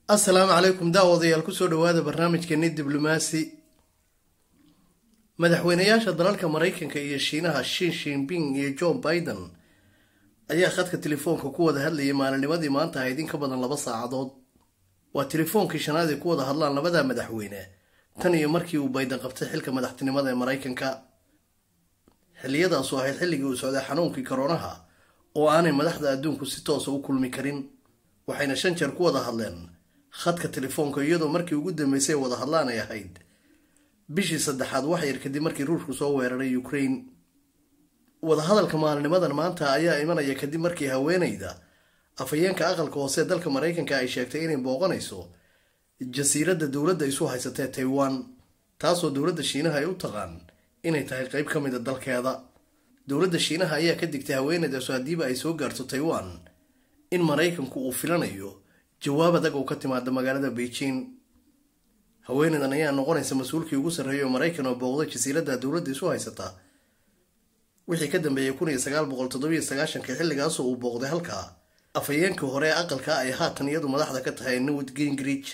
assalaamu calaykum daawadayaal kusoo dhawaada barnaamijkeeni diblomaasi madaxweynayaasha dalalka maraykanka iyo shiinaha shin shinping iyo john biden ayaa khadka telefoonka ku wada hadlayay maalinimadii maanta ahayd in ka badan laba saacadood waa telefoonkii shanaad ay ku wada hadlaan labada madaxweyne tan iyo markii uu bayden qabtay xilka madaxtinimada ee maraykanka xilliyadaasu ahayd xilligii uu socday xanuunkii koronaha oo aanay madaxda adduunku si toosa u kulmi karin waxayna shan jeer ku wada hadleen khadka telefoonka iyadoo markii ugu dambeysay wada hadlaan ay ahayd bishii saddexaad wax yar kadib markii ruushku soo weeraray ukraine wadahadalka maalinimadan maanta ayaa imanaya kadib markii haweeneyda afhayeenka aqalka hoose dalka maraykanka ay sheegtay inay booqanayso jasiiradda dowladda isu haysatee taiwan taasoo dowladda shiinaha ay u taqaan inay tahay qeyb ka mida dalkeeda dowladda shiinaha ayaa ka digtay haweeneydaasu haddiiba ay soo gaarto taiwan in maraykanku uu filanayo jawaab adag oo ka timaada magaalada beijing haweeneydan ayaa noqonaysa mas-uulkii ugu sarreeyay oo maraykan oo booqday jasiiradda dowladda isu haysata wixii ka dambeeyay kun iyo sagaal boqol toddobiyo sagaashankii xilligaasoo uu booqday halkaa afhayeenkii hore ee aqalka ay haatan iyadu madaxda ka tahay newt gingrich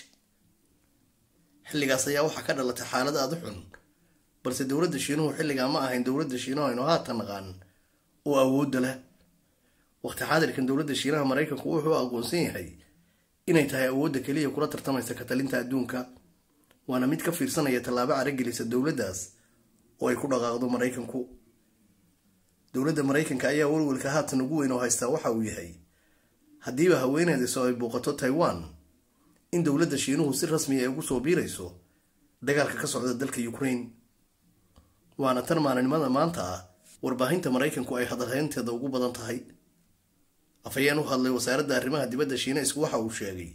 xilligaas ayaa waxaa ka dhalatay xaalad aada u xun balse dowladda shiinuhu xilligaa ma ahayn dowladda shiinuhu aynu haatan naqaan oo awoodda leh waqti xaadirkan dowladda shiinaha maraykanku wuxuu aqoonsan yahay inay tahay awoodda keliya kula tartamaysa katalinta adduunka waana mid ka fiirsanaya tallaabo caragelisa dowladdaas oo ay ku dhaqaaqdo maraykanku dowladda maraykanka ayaa welwelka haatan ugu weyn oo haystaa waxa uu yahay haddiiba haweeneediso ay booqato taiwan in dowladda shiinuhu si rasmiya ay ugu soo biirayso dagaalka ka socda dalka ukraine waana tan maalinimada maanta ah warbaahinta maraykanku ay hadalhaynteeda ugu badan tahay afhayeen u hadlay wasaaradda arrimaha dibadda shiinaisku waxa uu sheegay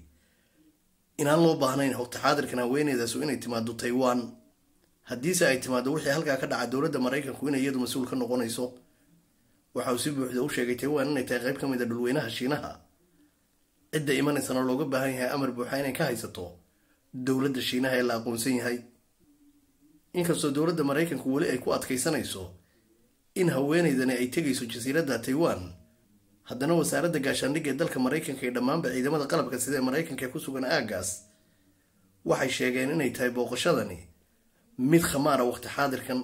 inaan loo baahnayn hogta xaadirkan haweeneydaasu inay timaado taiwan haddiise ay timaado wixii halkaa ka dhaca dowladda maraykanku inay iyadu mas-uul ka noqonayso waxa uu si buuxda u sheegay taiwan inay tahay qayb ka mid a dhulweynaha shiinaha cidda imanaysana looga baahan yahay amar buuxa inay ka haysato dowladda shiinaha ee la aqoonsan yahay inkastoo dowladda maraykanku weli ay ku adkaysanayso in haweeneydani ay tegayso jasiiradda taiwan haddana wasaaradda gaashaandhigga ee dalka maraykanka iyo dhammaanba ciidamada qalabka sida ee maraykanka ee ku sugan aaggaas waxay sheegeen inay tahay booqashadani mid khamaara waqti xaadirkan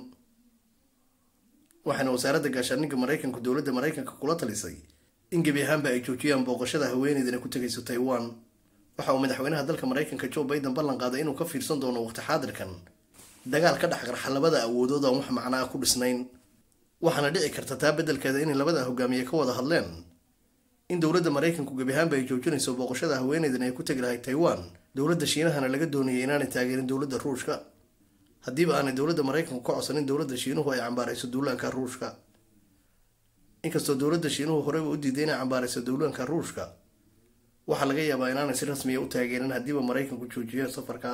waxaana wasaaradda gaashaandhigga maraykanku dowladda maraykanka kula talisay in gebi ahaanba ay joojiyaan booqashada haweeneydani ku tegayso taiwan waxa uu madaxweynaha dalka maraykanka joe biden ballan qaaday inuu ka fiirsan doono waqti xaadirkan dagaal ka dhex qarxa labada awoodood aan wax macnaa ku dhisnayn waxaana dhici karta taa beddelkeeda inay labada hogaamiye ka wada hadleen in dowladda maraykanku gebi ahaanba ay joojinayso booqashada haweeneydan ay ku tegi lahay taiwan dowladda shiinahana laga doonayay inaanay taageerin dowladda ruushka haddiiba aanay dowladda maraykanku ka codsanin dowladda shiinuhu ay cambaarayso duulaanka ruushka inkastoo dowladda shiinuhu horeyba u diiday inay cambaarayso duulaanka ruushka waxaa laga yaabaa inaanay si rasmiya u taageerin haddiiba maraykanku joojiyo safarka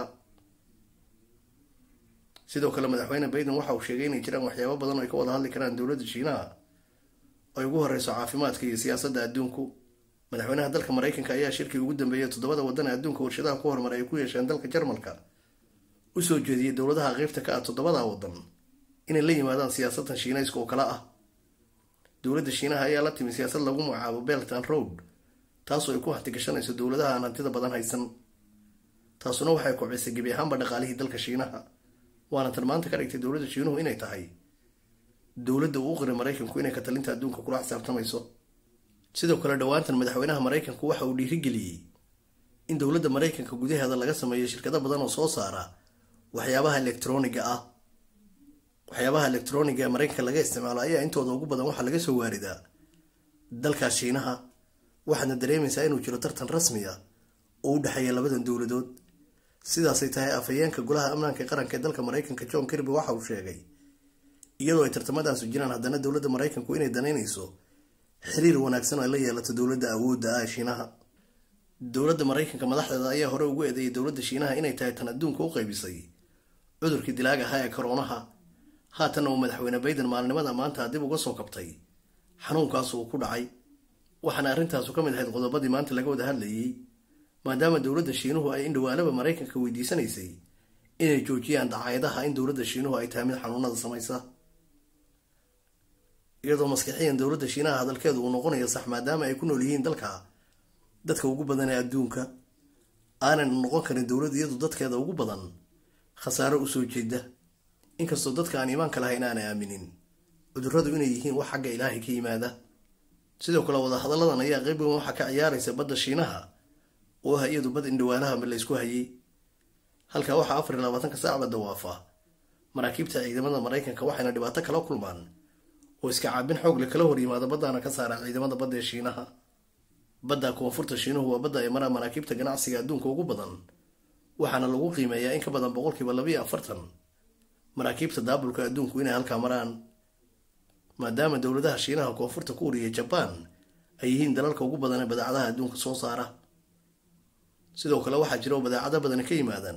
sidoo kale madaxweyne bayden waxa uu sheegay inay jiraan waxyaabo badan oo ay ka wada hadli karaan dowladda shiinaha ay ugu horeyso caafimaadka iyo siyaasadda adduunku madaxweynaha dalka maraykanka ayaa shirkii ugu dambeeyay toddobada waddan ee adduunka warshadaha ku horumar ay ku yeesheen dalka jarmalka u soo jeediyey dowladaha qeybta ka ah toddobada waddan inay la yimaadaan siyaasaddan shiinayska oo kale ah dowladda shiinaha ayaa la timi siyaasad lagu magacaabo belt and road taasoo ay ku hantigashanayso dowladaha aan hantida badan haysan taasuna waxay kobcisay gebi ahaanba dhaqaalihii dalka shiinaha waana tan maanta ka dhigtay dowladda shiinuhu inay tahay dowladda uu qiray maraykanku inay katalinta adduunka kula xisaabtamayso sidoo kale dhowaantan madaxweynaha maraykanku waxa uu dhiirigeliyey in dowladda maraykanka gudaheeda laga sameeyo shirkado badan oo soo saara waxyaabaha elektroniga ah waxyaabaha elektroniga ee maraykanka laga isticmaalo ayaa intooda ugu badan waxaa laga soo waaridaa dalkaas shiinaha waxaadna dareemaysaa inuu jiro tartan rasmi ah oo u dhexeeya labadan dowladood sidaasay tahay afhayeenka golaha amnaanka qaranka ee dalka maraykanka john kirby waxa uu sheegay iyadoo ay tartamadaasu jiraan haddana dowladda maraykanku inay danaynayso xiriir wanaagsan oo ay la yeelato dowladda awoodda ah ee shiinaha dowladda maraykanka madaxdeeda ayaa hore ugu eedeeyay dowladda shiinaha inay tahay tan adduunka u qaybisay cudurkii dilaag ahaa ee koroonaha haatanna uu madaxweyne bayden maalinimada maanta dib uga soo kabtay xanuunkaasu uu ku dhacay waxaana arrintaasu ka mid ahayd qodobadii maanta laga wada hadlayay maadaama dowladda shiinuhu ay indhawaalaba maraykanka weydiisanaysay inay joojiyaan dacaayadaha in dowladda shiinuhu ay tahay mid xanuunada samaysa iyadoo maskixiyan dowladda shiinaha hadalkeedu uu noqonayo sax maadaama ay ku nool yihiin dalka dadka ugu badan ee adduunka aanan noqon karin dowlad iyadu dadkeeda ugu badan khasaaro usoo jeeda inkastoo dadka aan iimaanka lahayn aanay aaminin cudurradu inay yihiin wax xagga ilaahay ka yimaada sidoo kale wadahadalladan ayaa qeyb weyn waxaa ka ciyaaraysa badda shiinaha oo ah iyadu bad indhawaalaha ma laysku hayay halkaa waxaa afar iyo labaatanka saacba dawaafa maraakiibta ciidamada maraykanka waxayna dhibaato kala kulmaan oo iska caabin xoogle kala hor yimaada baddaana ka saara ciidamada badda ee shiinaha badda koonfurta shiinuhu waa badda ay maraan maraakiibta ganacsiga adduunka ugu badan waxaana lagu qiimeeyaa in ka badan boqolkiiba labiiyo afartan maraakiibta daabulka adduunku inay halkaa maraan maadaama dowladaha shiinaha koonfurta kuuriya jabaan ay yihiin dalalka ugu badan ee badeecadaha adduunka soo saara sidoo kale waxaa jira oo badeecado badani ka yimaadaan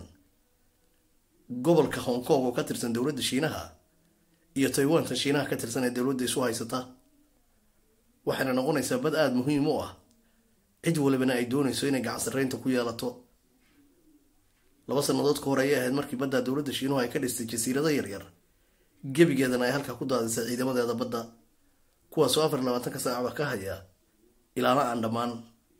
gobolka hong kong oo ka tirsan dowladda shiinaha iyo taiwanta shiinaha ka tirsan ee dowladda isu haysata waxayna noqonaysaa bad aada muhiim u ah cid walibana ay doonayso inay gacansaraynta ku yeelato laba sannadood ka hor ayay ahayd markii badda dowladda shiinuhu ay ka dhistay jasiirado yaryar gebigeedana ay halkaa ku daadisay ciidamadeeda badda kuwaasoo afar iyo labaatanka saacba ka haya ilaana aan dhammaan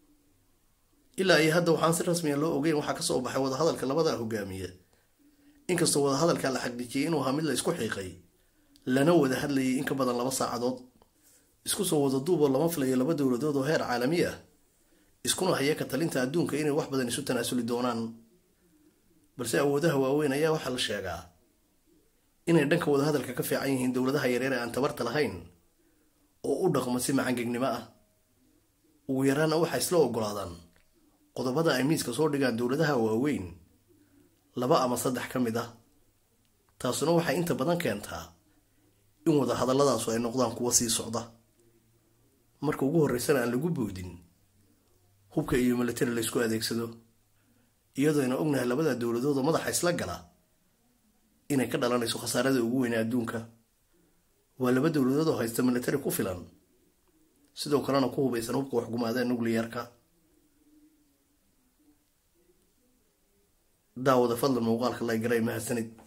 ilaa iyo hadda waxaan si rasmiya loo ogeyn waxaa kasoo baxay wadahadalka labada hogaamiye inkastoo wadahadalka la xaqiijiyey inuu ahaa mid la isku xiiqay lana wada hadlayay in ka badan laba saacadood isku soo wada duuboo lama filayo laba dowladood oo heer caalami ah iskuna haya ka talinta adduunka inay wax badan isu tanaasuli doonaan balse awoodaha waaweyn ayaa waxaa la sheegaa inay dhanka wadahadalka ka fiican yihiin dowladaha yareer ee aan tabarta lahayn oo u dhaqmo si macangegnimo ah ugu yaraana waxay isla ogolaadaan qodobada ay miiska soo dhigaan dowladaha waaweyn laba ama saddex ka mid ah taasuna waxay inta badan keentaa in wadahadalladaasu ay noqdaan kuwa sii socda marka ugu horreysana aan lagu boodin hubka iyo militari laysku adeegsado iyadoona ognahay labada dowladood oo madaxa isla gala inay ka dhalanayso khasaarada ugu weyne adduunka waa laba dowladood oo haysta militari ku filan sidoo kalena ku hubaysan hubka waxgumaada nucliyarka daawada fadlan muuqaalka laygaray mahadsanid